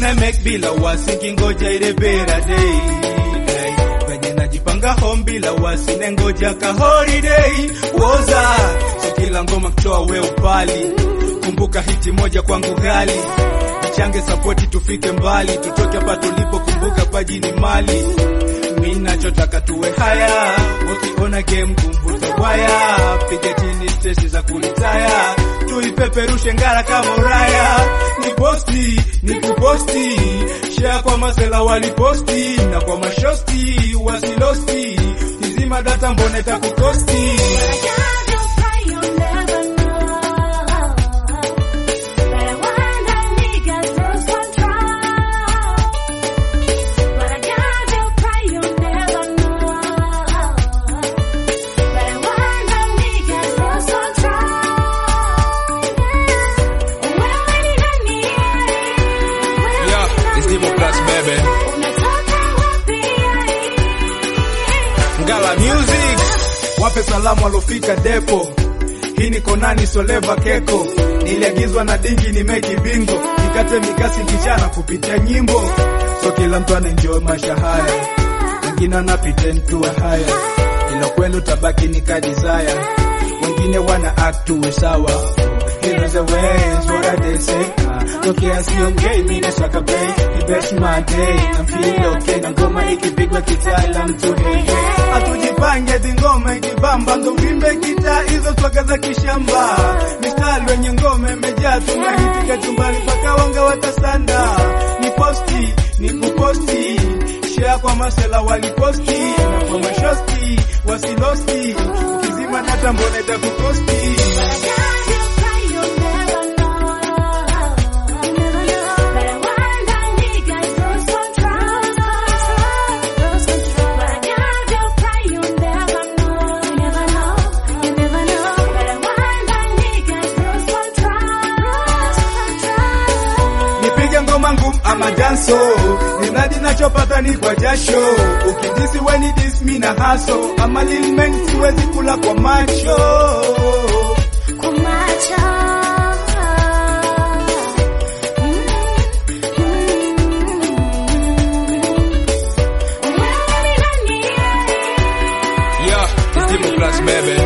na make bila wasi kingoja ile bera day Hey, venye najipanga home bila wasi nengoja ka holiday woza so kila ngoma kutoa we upali kumbuka hiti moja kwangu ghali change sapoti tufike mbali tutoke hapa tulipo kumbuka paji ni mali mi nachotaka tuwe haya ukiona game kumvuta waya piga chini stesi za kulitaya tuipeperushe ngara kama uraya ni posti ni kuposti share kwa masela waliposti na kwa mashosti wasilosti kizima data mbona itakukosti Yeah, it's Demo Plus, baby. Ngala Music wape salamu walofika depo. Hii ni Konani Soleva Keko, niliagizwa na dingi ni meki bingo, nikate mikasi kichana kupitia nyimbo, so kila mtu anaenjoy maisha haya, wengine wanapita tuwe haya, ila kweli utabaki ni ka desire, wengine wana act tuwe sawa Heroes away, is what I did say. Uh, tokea siongei mimi nasaka bay, ni best my day. I'm feeling okay na ngoma ikipigwa kitaalam tu hey hey. Hatujipange ati ngoma ikibamba ndo vimbe kita hizo swaga za kishamba. Mistari wenye ngoma imejaa tunahipika chumbani mpaka wanga watasanda. Ni posti, ni kuposti. Share kwa masela waliposti na kwa mashosti wasilosti. Ukizima data mbona itakukosti? nipige ngoma ngumu ama danso, ninadi nachopata ni kwa jasho. Ukidisi weni dis mi na haso, ama lilmen siwezi kula kwa macho. Yeah, it's Demo Plus, baby.